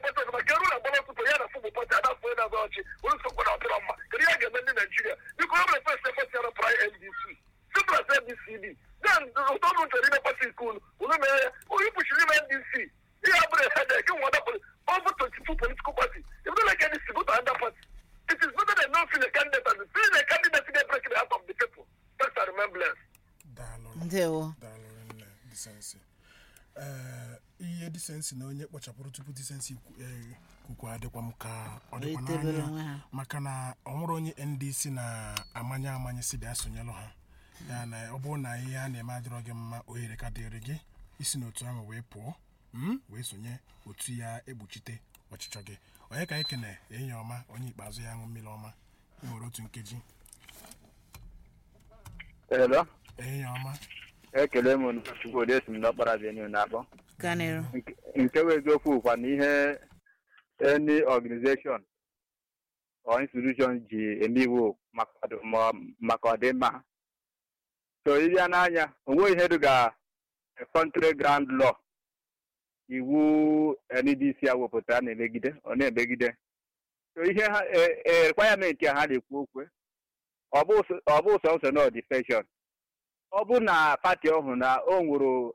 pati ọzọ maka eru na agbara ọtụtụ ya na fụbụ pati ada afọ na-azọ ọchị onye sokwa na ọdịrọ mma kedu ihe a ga-eme ndị naijiria biko ọ bụrụ fes pati ara pra ndc simplas ndcd then ụtọ ọnụ chọrọ ime pati nke unu unu mee ya onye kpuchiri ime ndc ihe abụrụ hedek nwada over 22 political party if you don't like ndc go to another party it is better than not feeling a candidate and feeling a candidate get break the heart of the people thanks and remain blessed daalụ ndewo daalụ nne disensi ee ihe disensi na onye kpochapụrụ tupu disensi kwu- eh, kwukwa adịkwa m ka ọ dịkwa Etebere onwe n'anya ha. maka na ọ nwere onye ndc na-amanye amanye si bịa sonyelụ ha ya na ọ bụrụ na ihe a na-eme adịrọ gị mma ohere ka dịrị gị isi n'otu ahụ wee pụọ mm, wee sonye otu ya ekpuchite ọchịchọ gị onye ka ekene enyi ọma onye ikpeazụ ya ṅụ mmiri ọma ị nwere otu nkeji Hello. enyi ọma ekele m unu Chukwudi esi m n'ọkpara venue na-akpọ kanịrụ Nke- nke bụ eziokwu kwa na ihe any organization or institution ji eme iwu maka ọdị- ma- maka ọdịmma ha. so ịbịa n'anya onwe ihe dịga country ground law iwu NDC a wepụtara na-emegide ọ na-emegide so ihe ha e- e- requirement a ha na-ekwu okwe ọ bụ sọ- ọ bụ sọsọ na defection ọ bụ na pati ọhụrụ na o nwere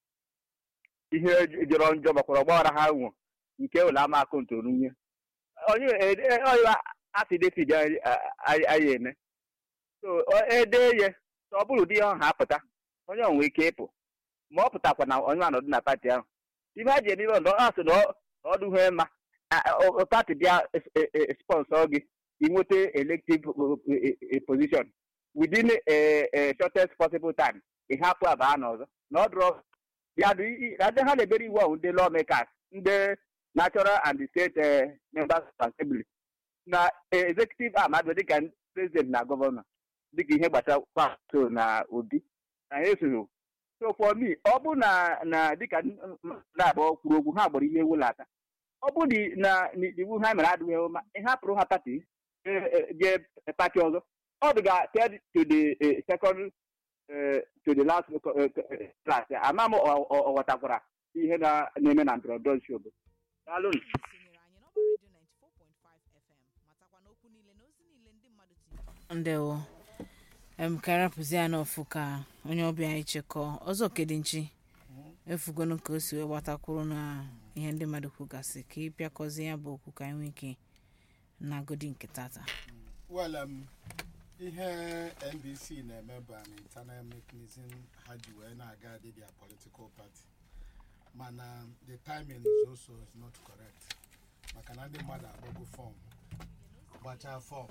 ihe jọrọ njọ gbakwara ọgbaghara ha nwo nke ụlọ ama akaụntụ runye onye ọya afidefid anyị eme so ọ- ede ye so ọ bụrụ ụdị ihe ọha apụta onye onwe ike ịpụ ma ọ pụtakwa na onye anọdụ na pati ahụ ibe a ji eme ọdọ ọ sị na ọ- na ọ dụghị mma a- a- ọ- pati bịa sponsọ gị inweta elective position within a a shortest possible time ị hapụ abaa n'ọzọ na ọ dụrọ ya dị ndị ha na-ebere iwu ahụ ndị lawmakers ndị natural and state eh, members of assembly na eh, executive arm abịa dịka president na gọvanọ dịka ihe gbasara kwaso na obi na ha esoghị so for me ọ bụ na na dịka na-abụọ kwuru okwu ha gbara ihe ewu lata ọ bụ dị na na iwu ha mere adịghị mma ihe hapụrụ ha pati jee pati ọzọ ọ dịga third to the eh, second eh, to the last eh, eh, class ama m ọ- ọ- ọ ghọtakwara ihe na- na-eme na ndọrọndọrọ nchi obodo daalụ nụ. sonyere anyị n'ọba redio 94.5 fm matakwa n'okwu niile na ozi niile ndị mmadụ tinyere ndewo em ka arapụzi ya n'ọfụ ka onye ọbịa anyị chekọọ ọzọ kedinchi efugonu ka o si wee gbatakwuru na ihe ndị mmadụ kwugasị ka ị bịakọzie ya bụ okwu ka anyị nwee ike na agodi nke tata well um, ihe ndc na-eme bụ an internal mechanism ha ji wee na-aga dị their political party mana the timing is also is not correct maka na ndị mmadụ agbago fọm gbachaa fọm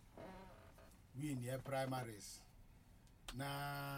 win ye primaries na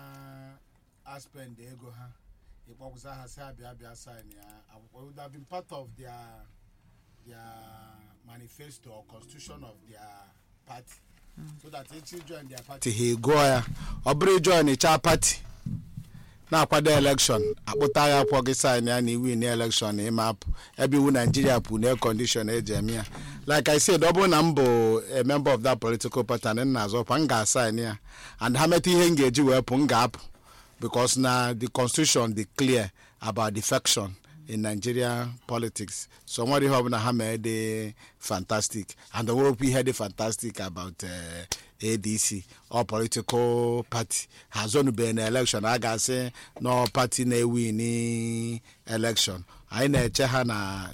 aspend ego ha ịkpọkwụsa ha si abịa abịa sign ya akwụkwọ it would have been part of their their manifesto or constitution of their party so that echi join their party ha gụọ ya ọ bụrụ join ịcha pati na-akwado elekshọn akpụta ya akwụkwọ gị sign ya na iwu na elekshọn ịma apụ ebe iwu naijiria pụ na kọndishọn eji eme ya like i said ọ bụrụ na m bụ a member of that political party and m na-azọkwa m ga-asign ya and ha metụ ihe m ga-eji wee pụ m ga-apụ because na the constitution dị clear about defection in nigeria politics so nwere ihe ọbụla ha mee dị fantastic and o nwerekwa ihe dị fantastic about eh, adc or political party ha zonubere na election a ga-asị na party na-ewin election anyị na-eche ha na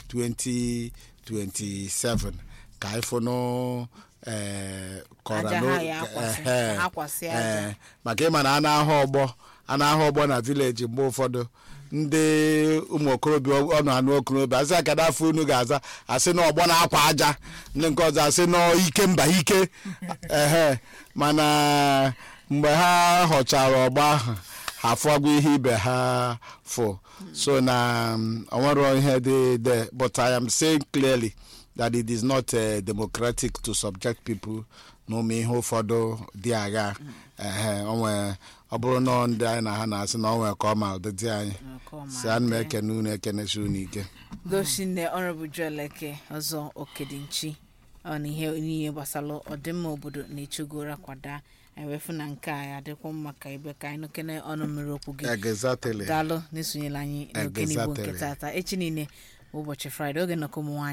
2027 ka anyị fụnụ eh, kọra Aja n'o- ha ya akwasị, eh, ha akwasị aja. eh, maka ịma na a na-ahụ ọgbọ a na-ahụ ọgbọ na vileji mgbe ụfọdụ ndị ụmụ okorobịa ọnụ anụ okorobịa asị akada afọ unu ga-aza asị na ọgbọ na-akwa aja ndị nke ọzọ asị na ike mba ike ehe mana mgbe ha họchara ọgbọ ahụ ha fụọgwa ihe ibe ha fụ so na um, o nwere ihe dị there but i am saying clearly that it is not uh, democratic to subject people n'ụmụ ihe ụfọdụ dị agha ehe onwe ọ bụrụ na ndị anyị na ha na-asị na onwe ka ọ ma ụdịdị anyị Ka ọ ma si ana m dị. ekene unu ekenesi unu ike goshinne ọrọbụ jueleke ọzọ okedinchi ọ na ihe niile gbasara ọdịmma obodo na-echegoro kwada ewefu na nke a ya adịkwa mma ka ebe ka anyị nụkene ọnụ mmiri okwu gị egezatele daalụ na-esonyela anyị n'oge n'igbo nke Exactly. tata echi niile bụ ụbọchị fraịde oge nnọkọ ụmụ nwaanyị